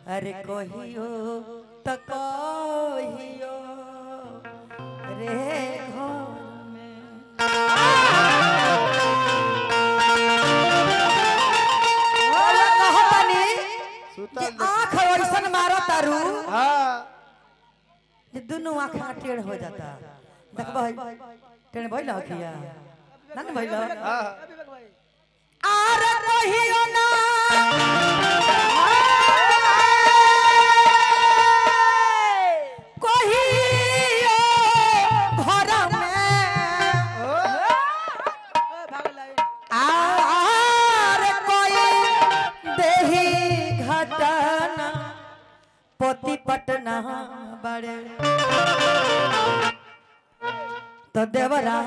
अरे कहियो त कहियो रे घर में और कहतनी सुतल कि देख- आँख ऐसन मारो तारू हाँ जे दुनू आँख टेढ़ हो जाता देखबै टेढ़ भइल अखिया ना न भइल हाँ आर कहियो ना कहियो घर में आर कोई देही घटना पोती पटना बड़े तो देवरा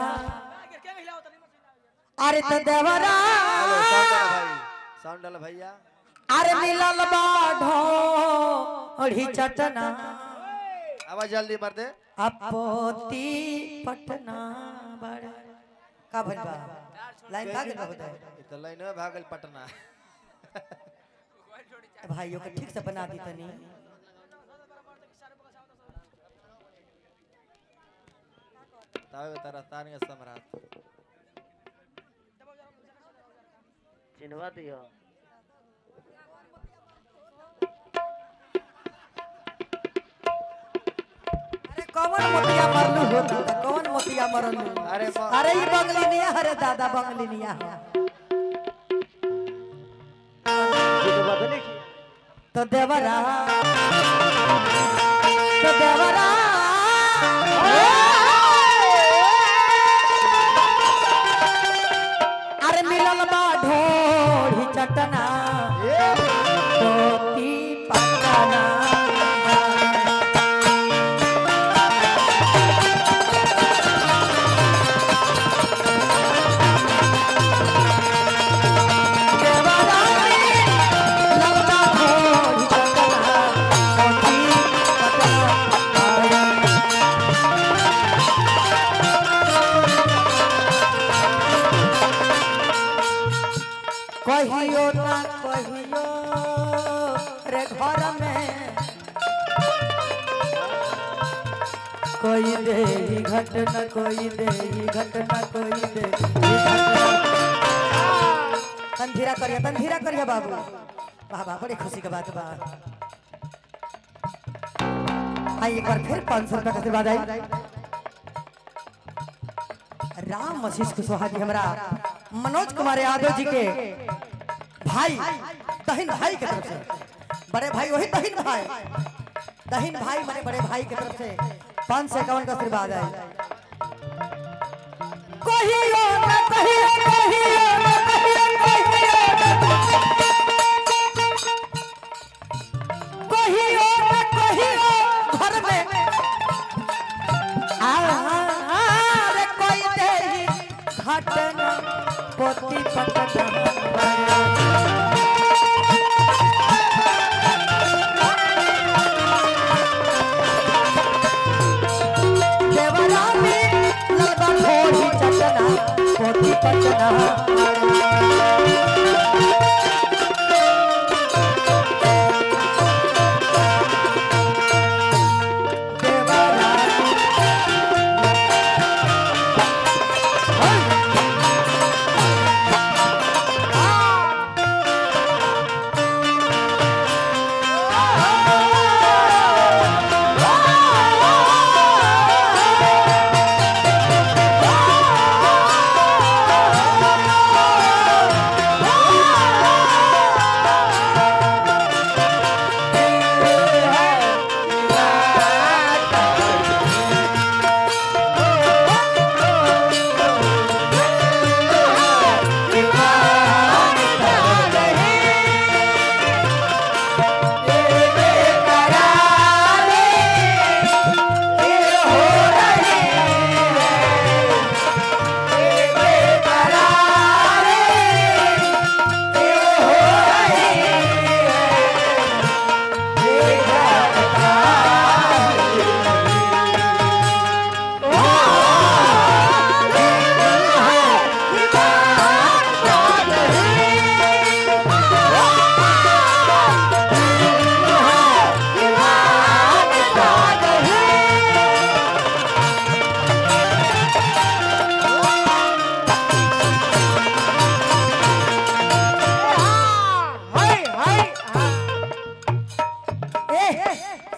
अरे तो देवरा साउंड डाला भैया अरे मिलल बाढ़ो ओढ़ी चटना आवाज जल्दी मार दे अपोती पटना बड़े का भइल बा लाइन भाग गइल बा इ तो लाइन में भागल पटना भाइयों के ठीक से बना दी तनी तावे तारा तान के सम्राट चिन्हवा दियो अरे कौन मोतिया मरलू हो दादा कौन मोतिया मरलू अरे म- अरे ये बंगलिनिया अरे दादा बंगलिनिया चिन्हवा तो नहीं किया तो देवरा तो देवरा अरे मिलल बा ढोढ़ी चटना पोती पटना देवरा मिलल बा ढोढ़ी चटना पोती पटना कहियो ना कहियो रे घर में कोई दे ही घटना कोई दे ही घटना कोई दे ही घटना तंधीरा करिया तंधीरा करिया बाबू वाह वाह बड़ी खुशी की बात बा आई एक बार फिर पाँच सौ रुपया का आशीर्वाद आई राम वशिष्ठ कुशवाहा जी हमरा मनोज कुमार यादव जी के भाई दहिन भाई के तरफ से बड़े भाई वही दहिन भाई दहिन भाई माने बड़े भाई के तरफ से पाँच सौ इक्यावन का आशीर्वाद है कहियो ना कहियो कहियो ना कहियो कहियो कहियो ना कहियो घर में आरे कोई तेरी घटना पोती पटना देवरा में लगा थोड़ी चटना पोती पटना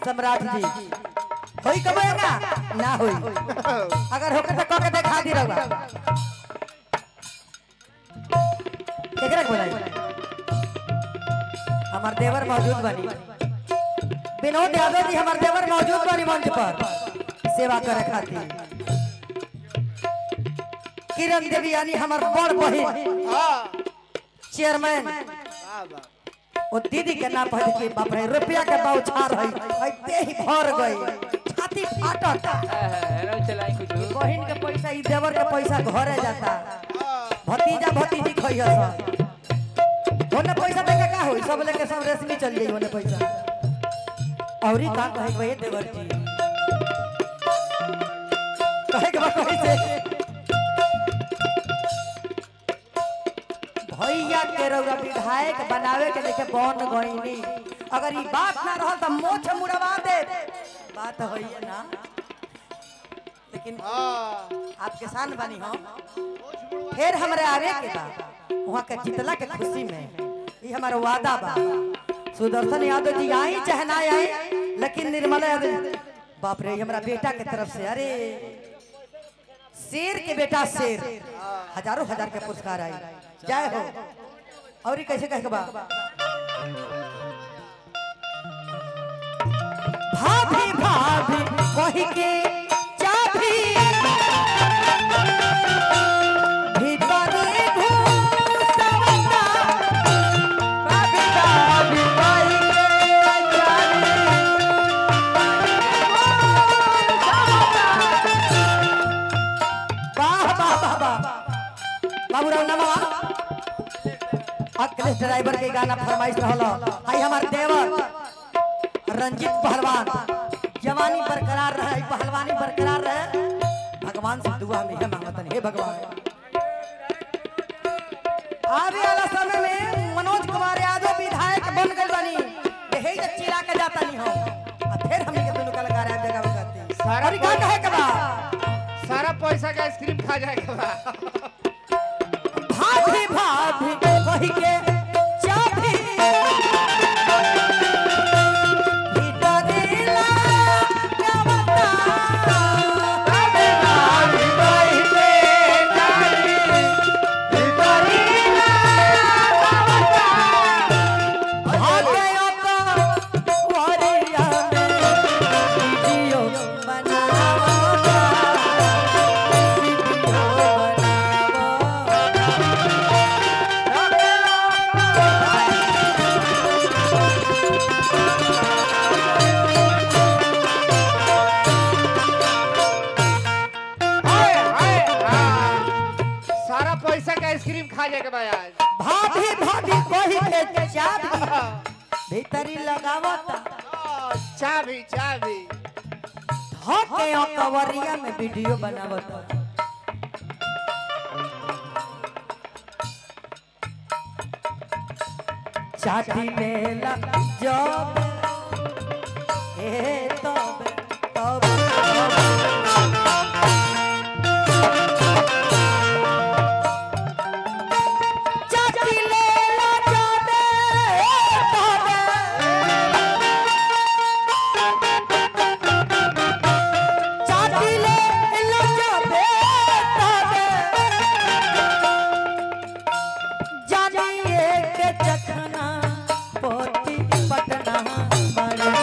सम्राट जी होई कबे ना ना होई अगर होके तो कह के दिखा दी रहुआ केकरा के बोलाई हमार देवर मौजूद बनी विनोद यादव जी हमार देवर मौजूद बनी मंच पर सेवा करे खातिर किरण देवी यानी हमार बड़ बहिन चेयरमैन वो दीदी के नाम पहले के बाप रे रुपया के बौछार है ऐते ही भर गई छाती फाटत चलाई कुछ बहिन के पैसा ई देवर के पैसा घरे जाता भतीजा भतीजी खइह सब ओने पैसा देके का होई सब लेके सब रेशमी चल जाई ओने पैसा औरी का कहे के भाई देवर जी कहे के बा कैसे भैया के रउरा विधायक बनावे के लेके बन गईनी अगर ई बात ना रहल त मोछ मुड़वा दे बात होई ना लेकिन आप किसान बनी हो फिर हमरे आवे के बा वहाँ के जितला के खुशी में ये हमारा वादा बा सुदर्शन यादव जी आई चाहे ना आई लेकिन निर्मला यादव बाप रे ये हमारा बेटा के तरफ से अरे शेर के बेटा शेर हजारों हजार के पुरस्कार आई जय हो और ई कैसे कहे के बा भाभी भाभी कही के चाभी भीतरी घुसवता भाभी भाभी कही के चाभी वाह वाह वाह वाह बाबूराव नमवा अखिलेश ड्राइवर के गाना फरमाइश रहल आई हमार देवर रंजीत पहलवान जवानी बरकरार रहे पहलवानी बरकरार रहे भगवान से दुआ में है मांगतन हे भगवान आवे वाला समय में मनोज कुमार यादव विधायक बन गइल बानी यही जे चिरा के जाता नहीं हम आ फिर हमनी के दोनों कलाकार आ जगह बजाते सारा और का कहे के बा सारा पैसा का आइसक्रीम खा जाएगा बा भाभी भाभी कही के चाभी भीतरी लागवता। भाभी भाभी कही के चाभी भीतरी लागवता। भाग्य का वरिया में वीडियो बनावता। वीडियो बनावता। हाय हाय हाँ। सारा पैसा का आइसक्रीम खा जाएगा बा आज भाभी भाभी कही के चाबी भीतरी लगावता आ, चाबी चाबी धके कवरिया में वीडियो बनावता चाटी लेला जब ए तब तब चाटी लेला जब तब चाटिले लजबे तबे जानिए के चखना पोती पटना बड़े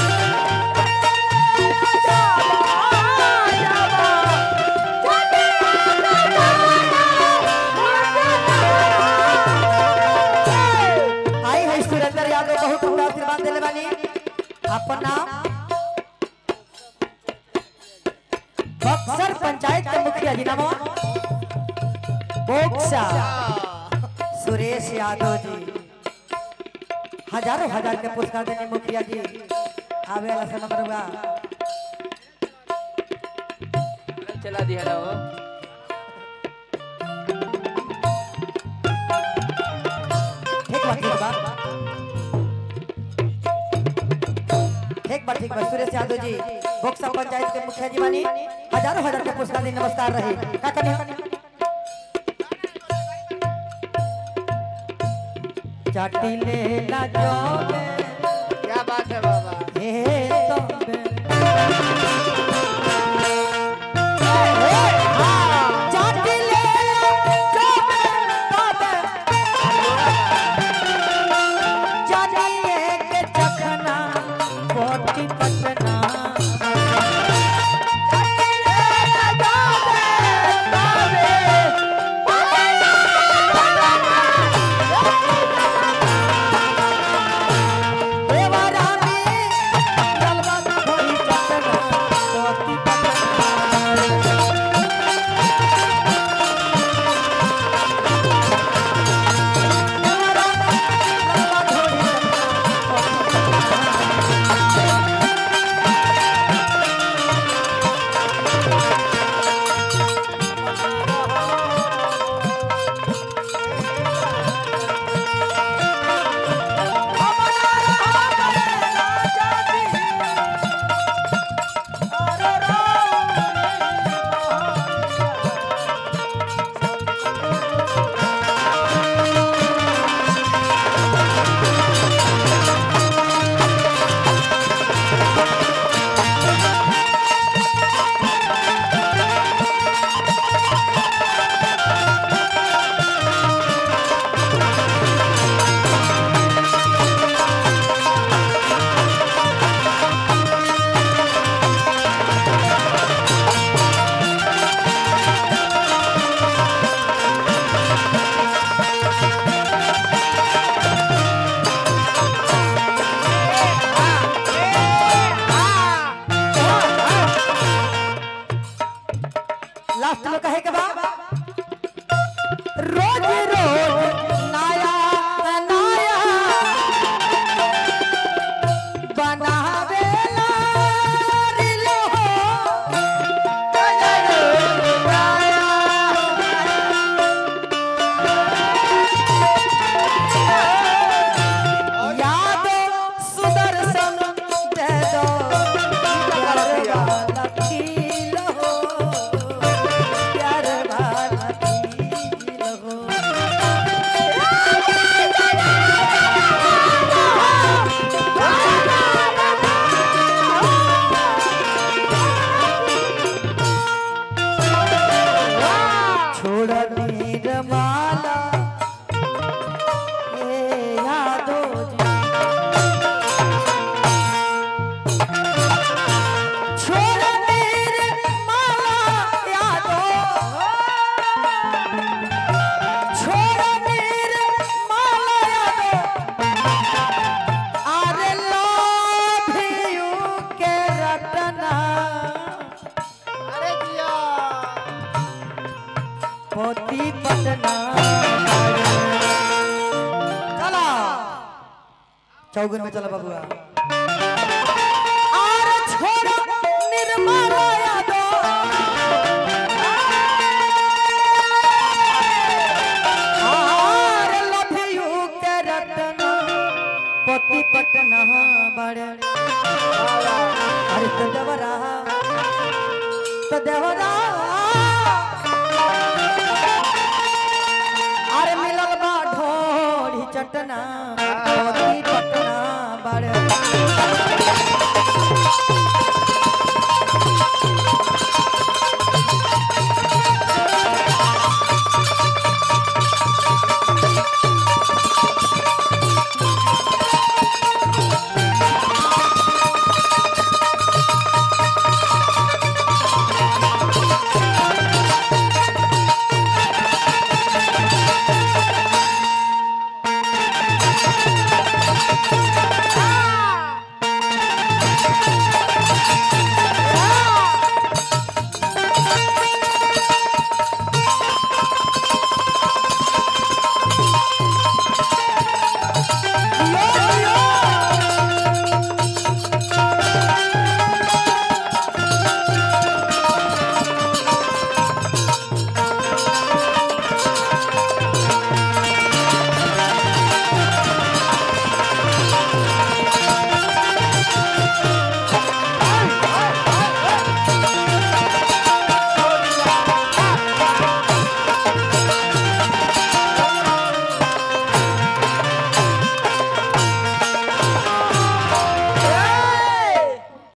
आई है सुरेंद्र यादव बहुत पूरा आशीर्वाद दिले बानी अपना बक्सर पंचायत के मुखिया जी नाम बोक्सा सुरेश यादव जी हजारों हजार के पुरस्कार देने मुखिया जी आवे वाला समय बरुआ चला दिया ना वो ठीक बा ठीक बा ठीक बा ठीक बा सुरेश यादव जी बोक्सा पंचायत के मुखिया जी बानी हजारों हजार के पुरस्कार देने नमस्कार रहे का कनी चाटी ले ला जो क्या बात है बाबा हे तो चौगुन में चला बबुआ और छोड़ा निर्मला यादव और love you के रतन पति पटना बड़े अरे तो देवरा तो देवरा अरे मिलल बा ढोरी चटना पति पटना बड़े